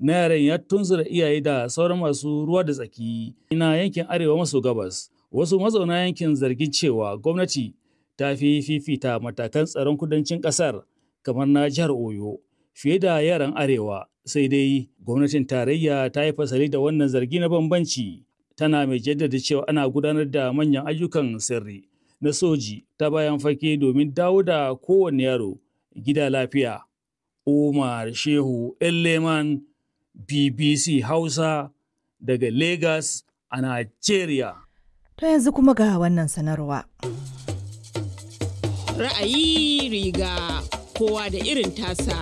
na yaran ya tunzura iyaye da sauran masu ruwa da tsaki na yankin arewa maso gabas. Wasu mazauna yankin zargin cewa gwamnati ta fi fifita matakan tsaron kudancin ƙasar kamar na jihar Oyo fiye da yaran arewa sai dai gwamnatin tarayya ta yi fasali da wannan zargi na bambanci tana mai jaddada cewa ana gudanar da manyan ayyukan sirri na soji ta bayan fage domin dawo da kowane yaro gida lafiya. Umar Shehu Elleman BBC Hausa daga Lagos a Nigeria. To yanzu kuma ga wannan sanarwa. Ra'ayi riga kowa da irin tasa.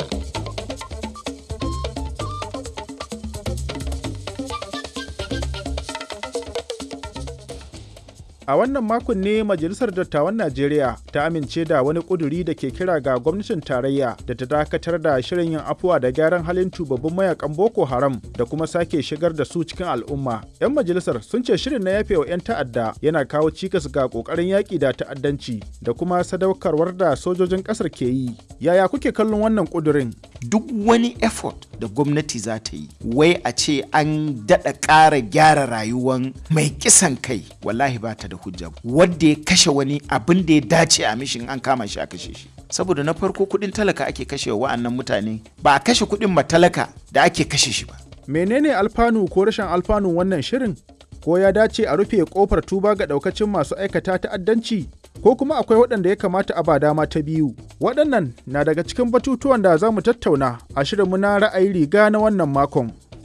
A wannan makon ne Majalisar Dattawan Najeriya ta amince da wani ƙuduri da ke kira ga gwamnatin tarayya da ta dakatar da shirin yin afuwa da gyaran halin tubabbin mayakan Boko Haram da kuma sake shigar da su cikin al'umma. 'Yan majalisar sun ce shirin na yafe wa 'yan ta'adda yana kawo cikas ga ƙoƙarin yaƙi da ta'addanci da kuma sadaukarwar da sojojin ƙasar ke yi. Yaya kuke kallon wannan ƙudurin? Duk wani effort da gwamnati za ta yi, wai a ce an daɗa ƙara gyara rayuwan mai kisan kai, wallahi ba ta da hujja wadda ya kashe wani abin da ya dace a mishin an kama shi a kashe shi saboda na farko kudin talaka ake kashe wa wa'annan mutane ba a kashe kudin matalaka da ake kashe shi ba menene alfanu ko rashin alfanun wannan shirin ko ya dace a rufe kofar tuba ga daukacin masu aikata ta'addanci ko kuma akwai waɗanda ya kamata a ba dama ta biyu waɗannan na daga cikin batutuwan da za mu tattauna a shirinmu na ra'ayi riga na wannan makon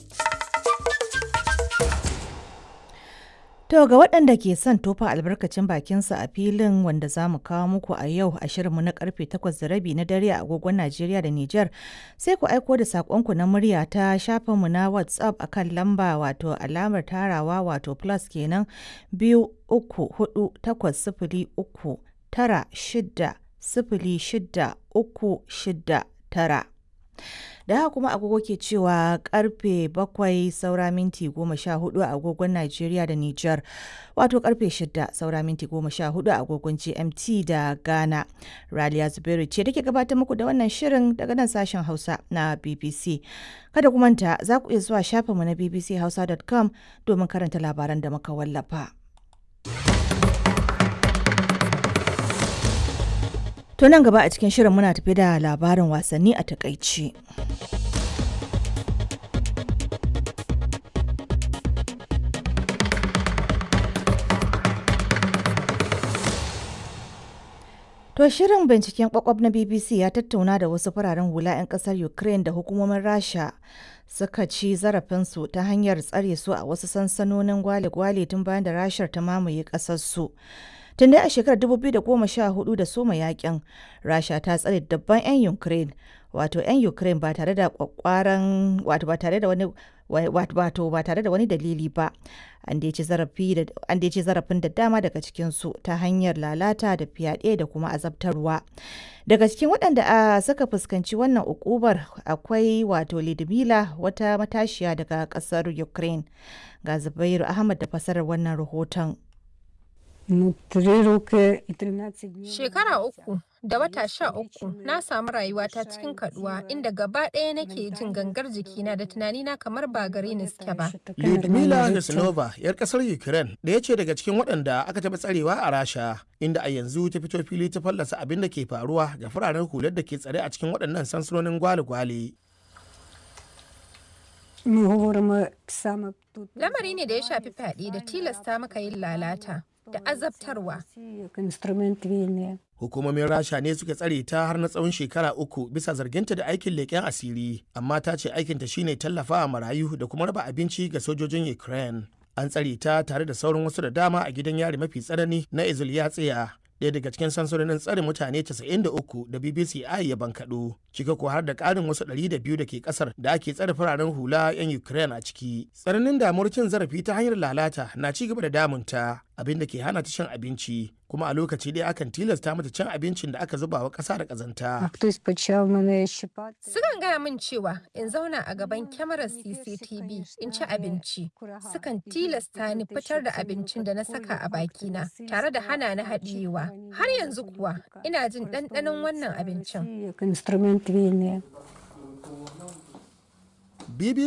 To ga waɗanda ke son tofa albarkacin bakinsa a filin wanda za mu kawo muku a yau a shirinmu na karfe 8 da rabi na dare a agogon Najeriya da Nijar sai ku aiko da saƙonku na murya ta shafinmu na WhatsApp akan lamba wato alamar tarawa wato plus kenan biyu uku hudu takwas sifili uku tara shida sifili shida uku shida tara. da haka kuma agogo ke cewa karfe bakwai saura minti goma sha hudu a agogon Najeriya da Nijar wato karfe shida saura minti goma sha hudu a agogon GMT da Ghana. Raliya Zubairu ce take gabatar muku da wannan shirin daga nan sashen Hausa na BBC. Kada ku manta za ku iya zuwa shafinmu na bbchausa.com domin karanta labaran da muka wallafa. To nan gaba a cikin shirin muna tafi da labarin wasanni a takaici. To shirin binciken kwakwab na BBC ya tattauna da wasu fararen hula 'yan kasar Ukraine da hukumomin Rasha suka ci zarafinsu ta hanyar tsare su a wasu sansanonin gwale-gwale tun bayan da Rashar ta mamaye ƙasarsu. Tun dai a shekarar 2014 da soma yakin, Rasha ta tsare dabban 'yan Ukraine, wato 'yan Ukraine ba tare da kwakwaran wato ba tare da wani wato ba tare da wani dalili ba. An dai ci zarafin da dama daga cikinsu ta hanyar lalata da fyaɗe da kuma azabtarwa. Daga cikin waɗanda suka fuskanci wannan ukubar akwai wato Lidmila wata matashiya daga ƙasar Ukraine. Ga Zubairu Ahmad da fasarar wannan rahoton. Shekara uku da wata sha uku na samu rayuwata cikin kaduwa inda gaba ɗaya nake jin gangar jikina da tunanina kamar ba gare ni suke ba. Lyudmila Nesnova, 'yar ƙasar Ukraine, ɗaya ce daga cikin waɗanda aka taɓa tsarewa a Rasha, inda a yanzu ta fito fili ta fallasa abin da ke faruwa ga fararen hular da ke tsare a cikin waɗannan sansanonin gwale-gwale. Lamari ne da ya shafi fyaɗe da tilasta maka yin lalata. da azabtarwa. Hukumomin Rasha ne suka tsare ta har na tsawon shekara uku bisa zarginta da aikin leƙen asiri, amma ta ce aikinta shine tallafawa marayu da kuma raba abinci ga sojojin Ukraine. An tsare ta tare da sauran wasu da dama a gidan yari mafi tsanani na Izulyatsiya. ɗaya daga cikin sansanonin tsare mutane 93 da BBC I ya bankaɗo, cika ko har da ƙarin wasu 200 da ke ƙasar da ake tsare fararen hula 'yan Ukraine a ciki. Tsananin damuwar cin zarafi ta hanyar lalata na ci gaba da damunta, abin da ke hana ta cin abinci, kuma a lokaci ɗaya akan tilasta mata cin abincin da aka zuba wa ƙasa da ƙazanta. Sukan gaya min cewa in zauna a gaban kyamarar CCTV in ci abinci. Sukan tilasta ni fitar da abincin da na saka a bakina tare da hana ni haɗiyewa. Har yanzu kuwa ina jin ɗanɗanon wannan abincin. BBC